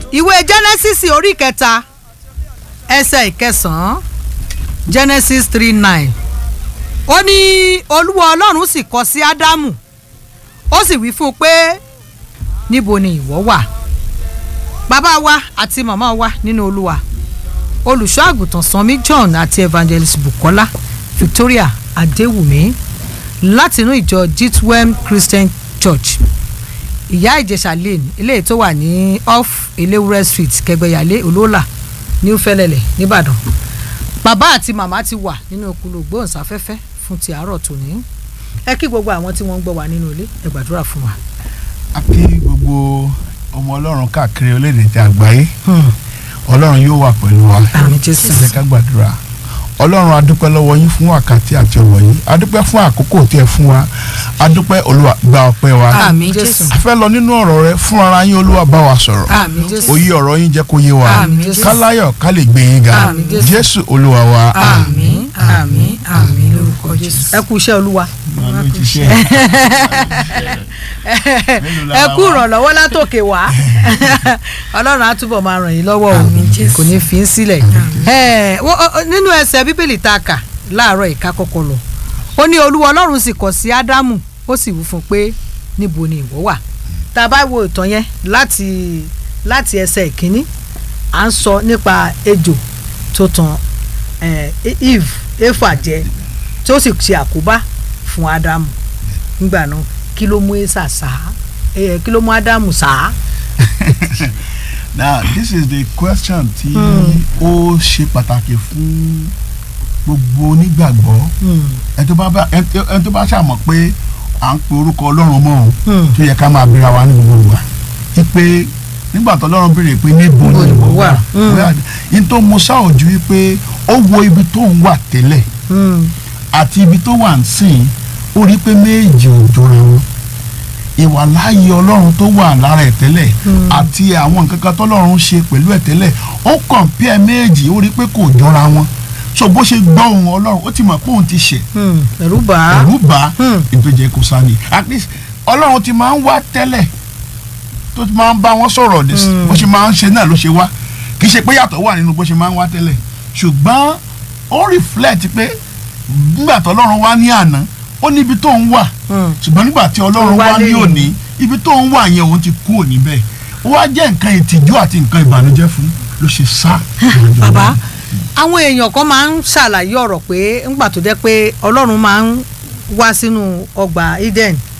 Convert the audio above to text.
ìwé genesis orí kẹta ẹsẹ̀ ìkẹsàn-án genesis three nine ó ní olúwa ọlọ́run sì kọ sí ádámù ó sì wí fún un pé níbo ni ìwọ wà bàbá wa àti màmá wa nínú olúwa olùṣọ́ àgùntàn sanmi john àti evangelist bukola victoria adéwùmí látinú ìjọ jitwem christian church ìyá ìjẹsà lane eléyìí tó wà ní off elewure street kẹgbẹyàlé olóòlà new fẹlẹlẹ nìbàdàn bàbá àti màmá ti wà nínú okùnlò gbóhùnsáfẹ́fẹ́ fún ti àárọ̀ tòní ẹ kí gbogbo àwọn tí wọ́n ń gbọ́ wa nínú ilé ẹ gbàdúrà fún wa. a kí gbogbo ọmọ ọlọ́run káàkiri orílẹ̀-èdè ti àgbáyé ọlọ́run yóò wà pẹ̀lú wa Àmín Jésù. ẹ jẹ́ ká gbàdúrà ọlọ́run adúpẹ́ lọ́wọ́ yín fún wákàtí àti ọ̀wọ̀ yín adúpẹ́ fún àkókò tí ẹ fún wa adúpẹ́ olúwa gba ọpẹ́ wa àmín jésù a fẹ́ lọ nínú ọ̀rọ̀ rẹ fún ara yín olúwa bá wa sọ̀rọ̀ àmín jésù òye ọ̀rọ̀ yín jẹ́ kó yé wa Àmín Jésù. káláyọ̀ ká lè gbé yín ga Àmín Jésù. jésù olúwa wa àmín àmín àmín lórúkọ jésù. ẹ kú iṣẹ́ olúwa ẹ kú ìrànlọ́wọ́ látòkè wá ọlọ́run á túbọ̀ máa ràn yín lọ́wọ́ o kò ní fi í sílẹ̀ Ẹ, wọ́n- ọ- ọ- nínú ẹsẹ̀ bíbélì tá a kà láàárọ̀ ìka kọ́kọ́ lọ ó ní olúwa ọlọ́run sì kọ̀ sí ádámù ó sì wí fún un pé níbo ni ìwọ wà tá a bá wo ìtàn yẹn láti láti ẹsẹ̀ ìkíní à ń sọ nípa ejò tó tan eh, eve efa jẹ tí ó sì ṣe àkóbá fún ádámù nígbà náà kí ló mú esa sá eh, kí ló mú ádámù sá. now this is the question tí ó ṣe pàtàkì fún gbogbo onígbàgbọ́ ẹni tó bá bá ẹni tó- ẹni tó bá ṣàmọ̀ pé à ń pe orúkọ ọlọ́run mọ́ òun Hmm. tó yẹ ká máa bíra wa ní gbogbo wa wípé nígbà tó ọlọ́run béèrè pé níbo Níbo ni ni ìwọ ìwọ wà wà? Hmm. bóyá ní tó mú sáòjú wípé ó wo ibi tó ń wà tẹ́lẹ̀ àti ibi tó wà ń sìn ó rí pé méjì ò jọra wọn ìwà láàyè ọlọ́run tó wà lára ẹ̀ tẹ́lẹ̀ àti àwọn nǹkan kan tọ́lọ́run ṣe pẹ̀lú ẹ̀ tẹ́lẹ̀ ó kọ̀ǹpìẹ̀ méjì ó rí pé kò jọra wọn so bó ṣe gbọ́ ohùn ọlọ́run ó ti mọ̀ pé òun ti ṣẹ̀ ẹ̀rù bà á ẹ̀rù bá Hmm. ìgbẹ́jẹ̀ kò sani at least ọlọ́run ti máa ń wá tẹ́lẹ̀ tó ti máa ń bá wọn sọ̀rọ̀ ní Hmm. bó ṣe máa ń ṣe náà ló ṣe wá kì í ṣe pé yàtọ̀ wà nínú bó ṣe máa ń wá tẹ́lẹ̀ ṣùgbọ́n ó reflect pé nígbà tó ọlọ́run wá ní àná ó ní ibi tó ń wà Hmm. ṣùgbọ́n nígbà tí ọlọ́run Wá wá ní lẹ́yìn. òní ibi tó ń wà yẹn òun ti kú òní bẹ́ẹ̀ ó wá jẹ́ nǹkan ìtìjú àti nǹkan ìbànújẹ́ fún ló ṣe sá. bàbá àwọn èèyàn kan máa ń ṣàlàyé ọ̀rọ̀ pé ńgbà tó jẹ́ pé ọlọ́run máa ń wá sínú ọgbà eden